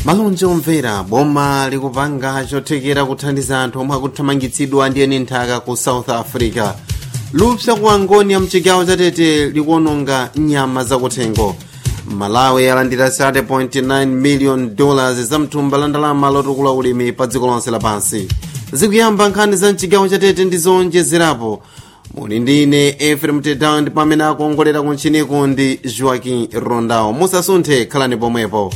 malonje omvera boma likupanga chothekera kuthandiza anthu omwe akuthamangitsidwa ndi eni nthaka ku south africa lupsa ku angonia mchigawo chatete likuononga nyama zakuthengo malawi yalandira 30.9 million dollars za mthumba la ndalama lotukula ulimi pa dziko lonse lapansi zikuyamba nkhani za mchigawo chatete ndi zonjezerapo muli ndi ine efrem tedown ndipo amene akuongolera kuntchiniko ndi joaquin rondao musasunthe khalani pomwepo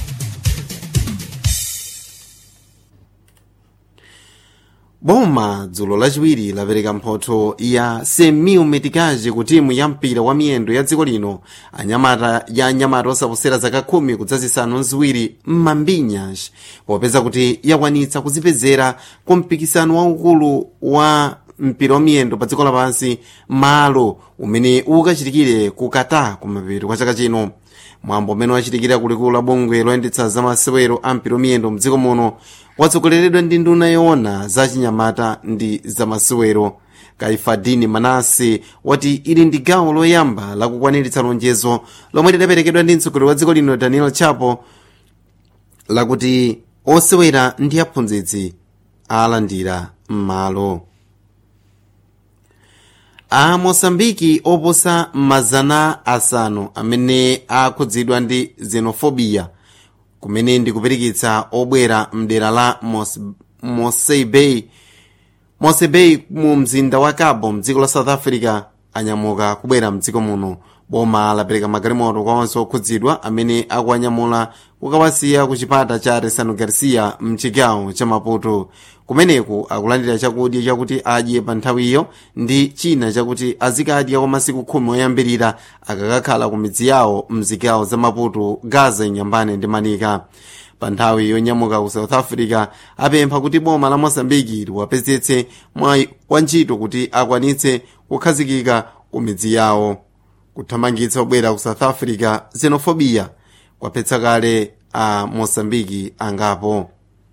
boma dzulo lachiwiri lapereka mphotho ya semil metikaji ku timu ya mpira wa miyendo ya dziko lino anyamata ya anyamata osaposera zaka khumi kudzazisanu nziwiri m'mambinyash popeza kuti yakwanitsa kuzipezera ku mpikisano waukulu wa mpira wa miyendo pa dziko lapansi malo umene ukachitikire ku qatar kumapeto kwa chaka chino mwambo umene wachitikira kulikulu la bungwe loyendetsa zamasewero a mpira miyendo mdziko muno watsogoleredwa ndi nduna yoona za chinyamata ndi zamasewero kaifadini manase wati ili ndi gawo loyamba lakukwaniritsa lonjezo lomwe lidaperekedwa ndi mtsogoleri wa dziko lino daniel chapo lakuti osewera ndi aphunzitsi alandira m'malo a mosambiki oposa mazana asanu amene akhudzidwa ndi xenophobia kumene ndikupirikitsa obwera mdera la mosebei mosebei mu mzinda wa cabo mdziko la south africa anyamuka kubwera mdziko muno boma lapereka magalimoto kwa onse okhudzidwa amene akuwanyamula kukawasiya ku chipata cha resano garcia mchigawo cha maputo kumeneku akulandira chakudya chakuti adye pa nthawiyo ndi china chakuti azikadya kwa masiku khumi oyambirira akakakhala ku midzi yawo mzigawo za maputo gaza inyambane ndi manika pa nthawi yonyamuka ku south africa apempha kuti boma la mosambiki liwapezetse mwayi wa ntchito kuti akwanitse kukhazikika ku midzi yawo kuthamangitsa obwera ku south africa xenophobia kwaphetsa kale a mosambiki angapo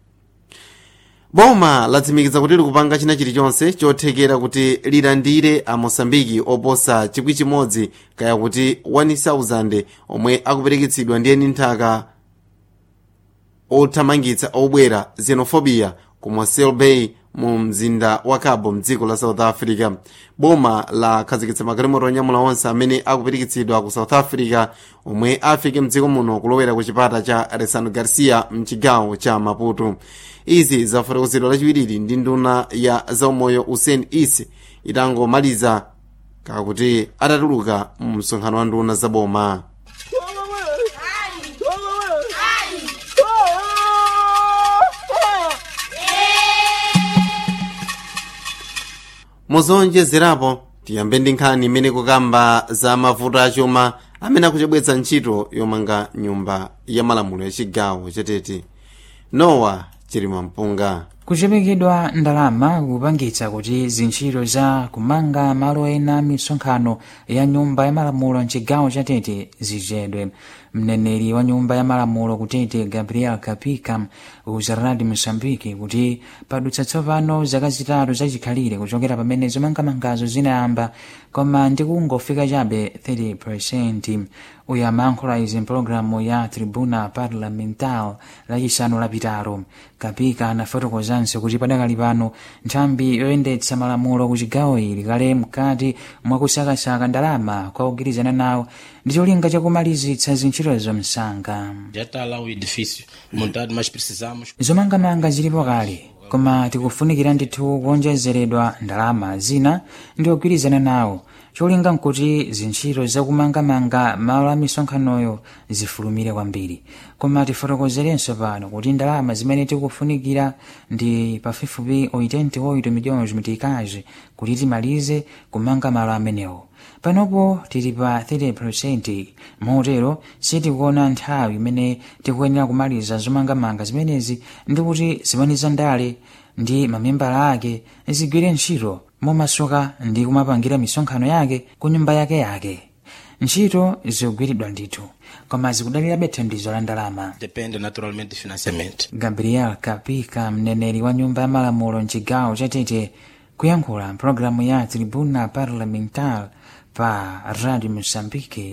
boma latsimikiza kuti likupanga china chilichonse chothekera kuti lilandire a mosambiki oposa chikwi chimodzi kaya kuti 1000 omwe akupereketsidwa ndi eni nthaka othamangitsa obwera xenophobia ku mosel bay mu mzinda wa cabo mdziko la south africa boma lakhazikitsa magalimoto onyamula onse amene akupirikitsidwa ku south africa omwe afike mdziko muno kulowera ku chipata cha resano garcia mchigawo cha maputo izi zafotokozedwa lachiwiri ndi nduna ya zaumoyo usain isi itangomaliza kakuti atatuluka mu msonkhano wa nduna za boma muzonjezerapo tiyambe ndi nkhani imene kukamba za mavuto achuma amene akuchebwetsa ntchito yomanga nyumba ya malamulo ya chigawo chatete nowa chilima mpunga kuchemekedwa ndalama kupangitsa kuti zintchito za kumanga malo ena misonkhano ya nyumba ya malamulo mchigawo chatete zichedwe mneneri wa nyumba ya malamulo kutete gabriel kapika uzaradi mosambiki kuti padutsa tsopano zaka zitatu zachikhalire kuchokera pamene zomangamangazo zinayamba koma ndikungofika chabe 30 uyu amayankhula izi mpulogalamu ya tribuna parlamental lachisanu lapitalo kapika anafotokozanso kuti padakali pano nthambi yoyendetsa malamulo ku chigawo ili kale mkati mwakusakasaka ndalama kwa kugwirizana nawo ndi cholinga chakumalizitsa zintchitozo msanga Já está lá o edifício montado, mas precisamos. zomangamanga zilipo kale koma tikufunikira ndithu kuonjezeredwa ndalama zina ndi ogwirizana nawo cholinga nkuti zintchito zakumangamanga malo a misonkhanoyo zifulumire kwambiri koma tifotokozerenso pano kuti ndalama zimene tikufunikira ndi pafupifupi 88 milhões mitikazi kuti timalize kumanga malo amenewo panopo tili pa 30 motero sitikuona nthawi imene tikuyenera kumaliza zomangamanga zimenezi ndi kuti zimaliza ndale ndi mamembala ake zigwire ntchito momasuka ndi kumapangira misonkhano yake ku nyumba yake yake ntchito zikugwiridwa ndithu koma zikudalirabe thandizo la ndalama Depende naturalmente de financiamento. gabriel kapika mneneri wa nyumba ya malamulo mchigawo chatete kuyankhula mpulogalamu ya tribuna parlamentar pa radio moçambique